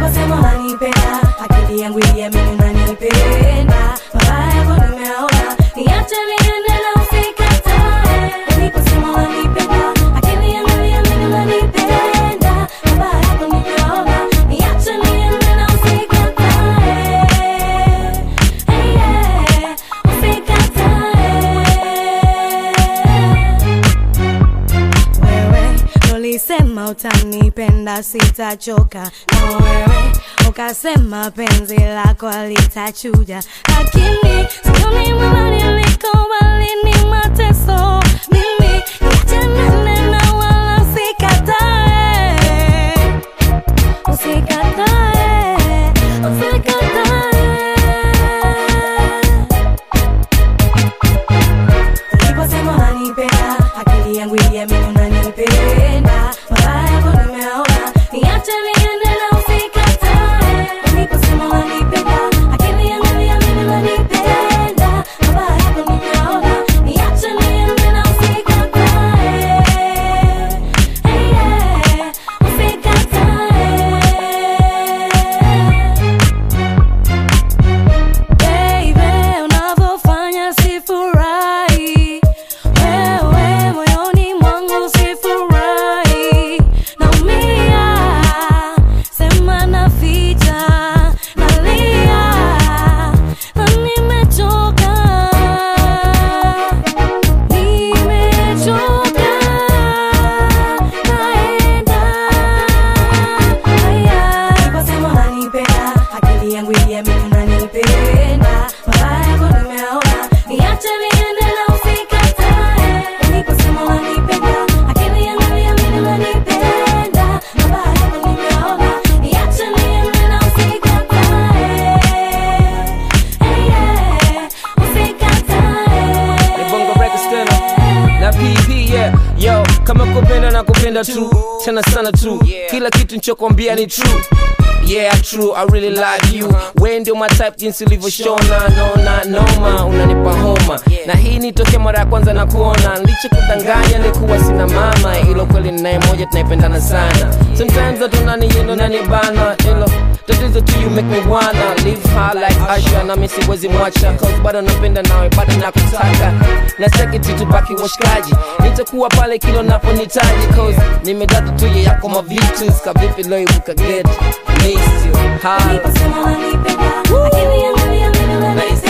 uliposema unanipenda akili yangu iliamini unanipenda mabaya yako nimeona niache niende na usikatae uliposema unanipenda akili yangu iliamini unanipenda mabaya yako nimeona niache niende na usikatae hey, yeah, usikatae wewe ulisema utanipenda sitachoka na wewe ukasema penzi lako alitachuja lakini sioni mabadiliko bali ni mateso mimi niachanane na wala usikatae usikatae usikatae uliposema unanipenda akili yangu iliamini unanipenda mabaya yako nimeona niache niende na usikatae uliposema unanipenda akili yangu iliamini unanipenda mabaya yako nimeona niache niende na usikatae hey, yeah, usikatae Baby, unavyofanya sifurahi, wewe moyoni mwangu sifurahi, naumia, sema naficha, nalia, na nimechoka, nimechoka, naenda haya. Uliposema unanipenda, akili yangu iliamini unanipenda, mabaya yako nimeona, niache niende na usikatae. Uliposema unanipenda, akili yangu iliamini unanipenda, mabaya yako nimeona, niache niende na usikatae. Hey, yeah, usikatae. Ni Bongo Records tena na PP yeah yo kama kupenda na kupenda tu tena sana tu kila kitu nichokwambia ni true Yeah, true, I really like you we ndio my type jinsi ulivyoshona nona noma unanipa homa na hii ni toke mara ya kwanza na kuona licha kudanganya nilikuwa sina mama ilo kweli ninaye moja tunaipendana sana sometimes hatunaniyendo nanibana ilo tatizo tu you make me wanna live high like Asha na mimi siwezi mwacha cause bado napenda nawe bado nakutaka na seketi tubaki washikaji nitakuwa pale kilo naponitaji cause nimedata tu ye yako mavitu kavipi leo ibuka get miss you high Uliposema unanipenda, akili yangu iliamini na unanipenda.